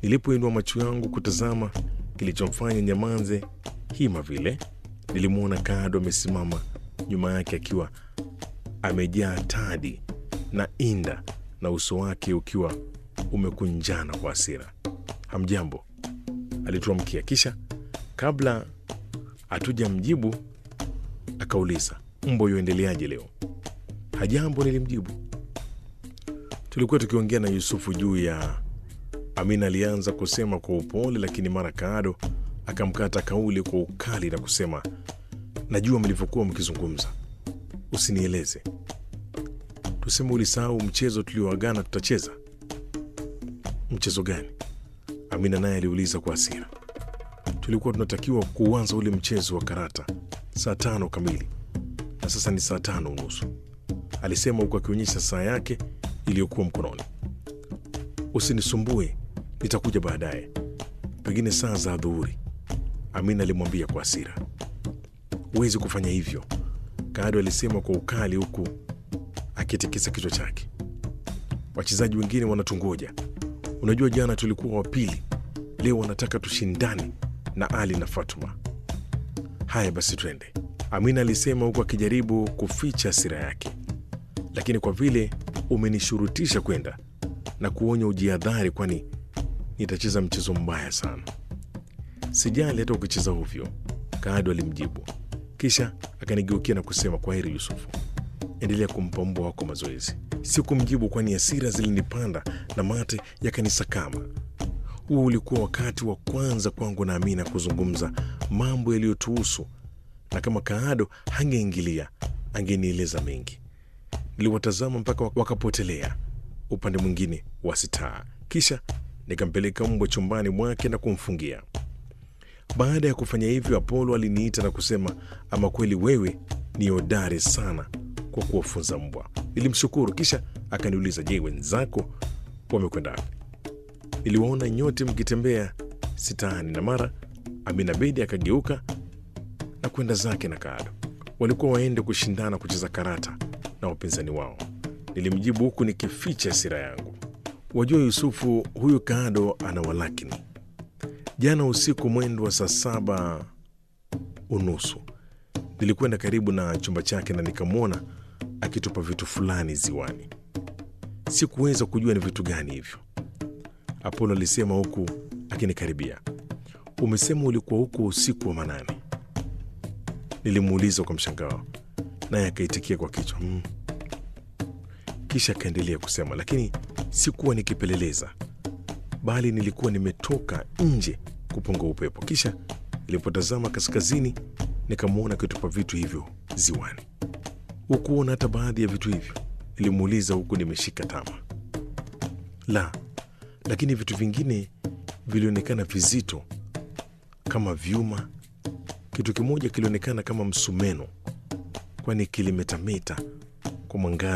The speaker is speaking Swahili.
Nilipoinua macho yangu kutazama kilichomfanya nyamanze hima vile, nilimwona Kado amesimama nyuma yake akiwa amejaa tadi na inda na uso wake ukiwa umekunjana kwa hasira. Hamjambo, alituamkia. Kisha kabla hatujamjibu akauliza, mbo yoendeleaje leo? Hajambo, nilimjibu. Tulikuwa tukiongea na Yusufu juu ya Amina. Alianza kusema kwa upole, lakini mara Kaado akamkata kauli kwa ukali na kusema, najua mlivyokuwa mkizungumza, usinieleze. Tuseme ulisahau mchezo tulioagana tutacheza. Mchezo gani? Amina naye aliuliza kwa hasira. Tulikuwa tunatakiwa kuanza ule mchezo wa karata saa tano kamili na sasa ni saa tano unusu, alisema huku akionyesha saa yake iliyokuwa mkononi. Usinisumbue, nitakuja baadaye, pengine saa za adhuhuri, Amina alimwambia kwa hasira. Huwezi kufanya hivyo, Kado alisema kwa ukali huku akitikisa kichwa chake. Wachezaji wengine wanatungoja. Unajua, jana tulikuwa wa pili, leo wanataka tushindane na Ali na Fatuma. Haya basi, twende, Amina alisema huku akijaribu kuficha hasira yake. Lakini kwa vile umenishurutisha kwenda na kuonya ujiadhari, kwani nitacheza mchezo mbaya sana. Sijali hata ukicheza ovyo, Kado alimjibu, kisha akanigeukia na kusema, kwa heri Yusufu, endelea kumpa mbwa wako mazoezi. Sikumjibu kwani hasira zilinipanda na mate yakanisakama. Huo ulikuwa wakati wa kwanza kwangu na Amina kuzungumza mambo yaliyotuhusu, na kama Kaado hangeingilia angenieleza mengi. Niliwatazama mpaka wakapotelea upande mwingine wa sitaa, kisha nikampeleka mbwa chumbani mwake na kumfungia. Baada ya kufanya hivyo, Apolo aliniita na kusema, ama kweli wewe ni hodari sana kwa kuwafunza mbwa. Nilimshukuru, kisha akaniuliza, je, wenzako wamekwenda wapi? Niliwaona nyote mkitembea sitaani, na mara Amina Bedi akageuka na kwenda zake na Kaado. Walikuwa waende kushindana kucheza karata na wapinzani wao. Nilimjibu huku nikificha hasira yangu. Wajua Yusufu, huyu Kaado ana walakini. Jana usiku mwendo wa saa saba unusu nilikwenda karibu na chumba chake na nikamwona akitupa vitu fulani ziwani. Sikuweza kujua ni vitu gani hivyo, Apolo alisema huku akinikaribia. Umesema ulikuwa huko usiku wa manane? Nilimuuliza kwa mshangao, naye akaitikia kwa kichwa mm. Kisha akaendelea kusema, lakini sikuwa nikipeleleza, bali nilikuwa nimetoka nje kupunga upepo. Kisha nilipotazama kaskazini, nikamwona akitupa vitu hivyo ziwani. Hukuona hata baadhi ya vitu hivyo? Nilimuuliza huku nimeshika tama. La, lakini vitu vingine vilionekana vizito kama vyuma. Kitu kimoja kilionekana kama msumeno, kwani kilimetameta kwa mwangaza